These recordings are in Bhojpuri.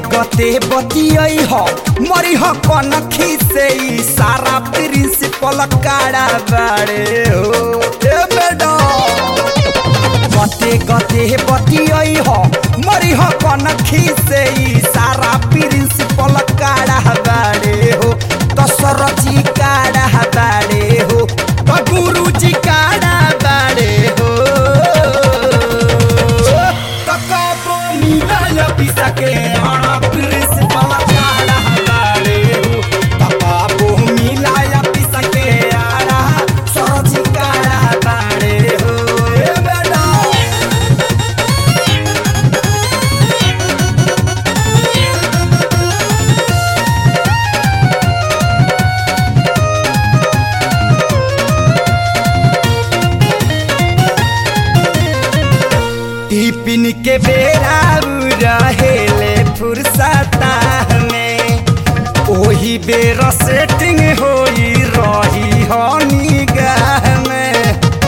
गते बतियई ह मरी ह कनखी से ई सारा प्रिंसिपल काड़ा बाड़े हो ए मैडम गते गते बतियई ह मरी ह कनखी से ई सारा प्रिंसिपल काड़ा बाड़े हो दशरथी काड़ा बाड़े हो त गुरुजी काड़ा बाड़े हो त कबो मिलल पिसके हरा प्रिंसिपल काड़ा बाड़े हो त कबो मिलल पिसके हरा सरजी काड़ा बाड़े हो ए मैडम टिफिन के बेरा उ रहेले फुर्सता में ओही बेर सेटिंग होई रही हो निगाह में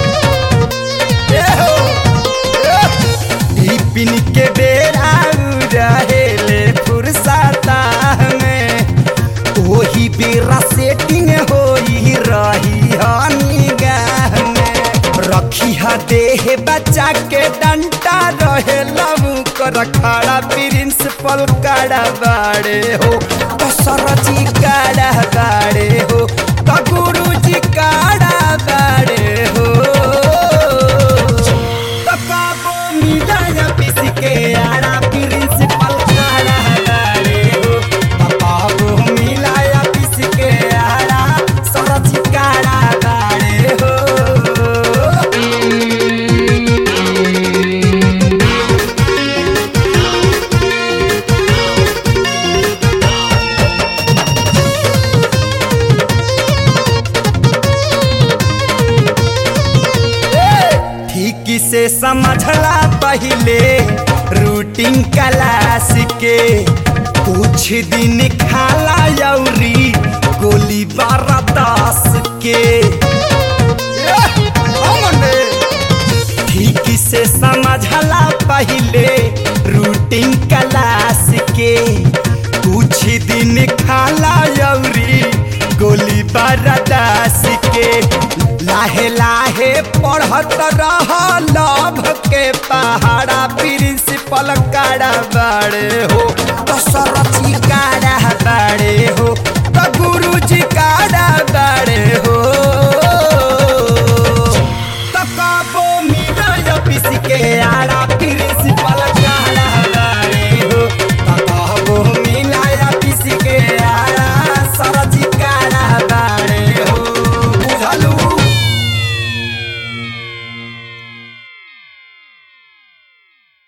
ए हो, ए। टिफिन के बेरा उ रहेले फुर्सता में ओही बेरा सेटिंग होई रही हो निगाह में रखी ह देह बच्चा के डंटा रहे लबू कर खड़ा प्रिंसिपल काड़ा बाड़े हो तो सरजी काड़ा बाड़े हो तो गुरुजी काड़ा बाड़े हो तो काबो मिलाया पिस के आड़ा प्रिंसिपल काड़ा बाड़े हो तो काबो मिलाया पिस के आड़ा सरजी काड़ा बाड़े हो ठीक से समझला पहले रूटीन क्लास के कुछ दिन खाला यौरी गोली बारह दस के ठीक से समझला पहले रूटीन क्लास के कुछ दिन खाला यौरी गोली बरदास के लाहे लाहे पढ़त रह लभ के पहाड़ा प्रिंसिपल काड़ा बाड़े हो तो सरथी काड़ा बाड़े हो तो गुरुजी काड़ा बाड़े